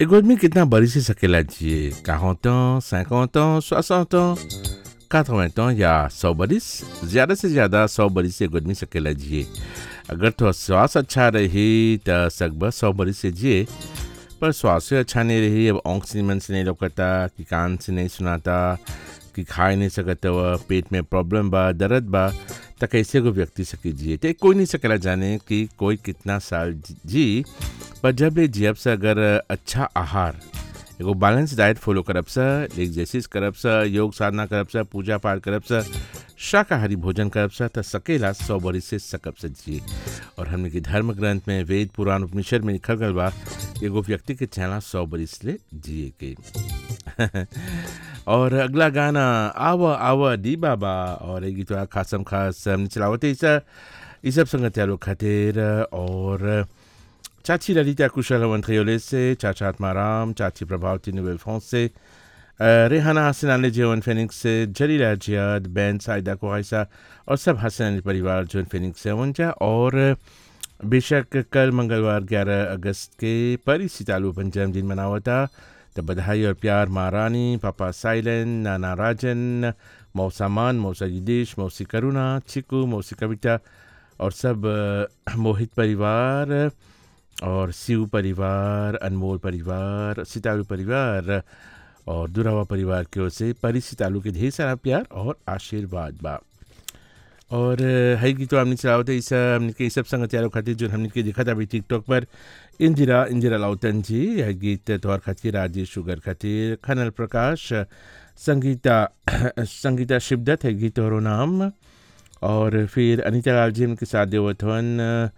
एगो आदमी कितना बड़ी से सकेला जिए quarante ans, 50 ans, 60 ans, 80 ans या 100 बरिस ज़्यादा से ज़्यादा 100 बरिस से एगो आदमी सकेला जिए अगर तो स्वास्थ्य अच्छा रही त सकबा 100 बरिस से जिए पर स्वास्थ्य अच्छा नहीं रही अब आँख से मन से नहीं लौकता कि कान से नहीं सुनाता कि खाए नहीं सकत हुआ पेट में प्रॉब्लम बा दर्द बा त कैसे को व्यक्ति सकी जिए तो कोई नहीं सकेला जाने कि कोई कितना साल जी पर जब ले जियब से अगर अच्छा आहार एगो बैलेंस डाइट फॉलो करब सा एक्सरसाइज करब सा योग साधना करब सा पूजा पाठ करब सा शाकाहारी भोजन करब सा त सकेला सौ बरिस से सकब से जिए और हमने के धर्म ग्रंथ में वेद पुराण उपनिषद में लिखल गल बा कि एगो व्यक्ति के चला सौ बरिस ले जिए के और अगला गाना आवा आवा दी बाबा और एक गीतवा खासम खास हमने चलावते इसा ई सब संगत यारो खातिर और चाची ललिता कुशल मंत्रियोले से चाचा आत्माराम चाची प्रभावती नोबेल फ्रांस से अ, रेहाना हसन अली जीवन फेनिक्स से जलीला जियाद बैन साइदा कोहाइसा और सब हसन अली परिवार जोन फेनिक्स से उनजा और बेशक कल मंगलवार 11 अगस्त के परी सितालू अपन जन्मदिन मनावा था तो बधाई और प्यार माँ रानी पापा साइलन नाना राजन मौसा मान मौसा युदेश मौसी करुणा चिकू मौसी कविता और सब अ, मोहित परिवार और शिव परिवार अनमोल परिवार सितालू परिवार और दुरावा परिवार की ओर से परी सितालू के ढेर सारा प्यार और आशीर्वाद बा और अ, है गीत हमने चलावत है इस हमने के सब संगत यारों खातिर जो हमने के देखा था अभी टिकटॉक पर इंदिरा इंदिरा लाउतन जी यह गीत तोहर खातिर राजेश शुगर खातिर खनल प्रकाश संगीता संगीता शिवदत्त है गीत और नाम और फिर अनिता लाल जी के साथ देवथवन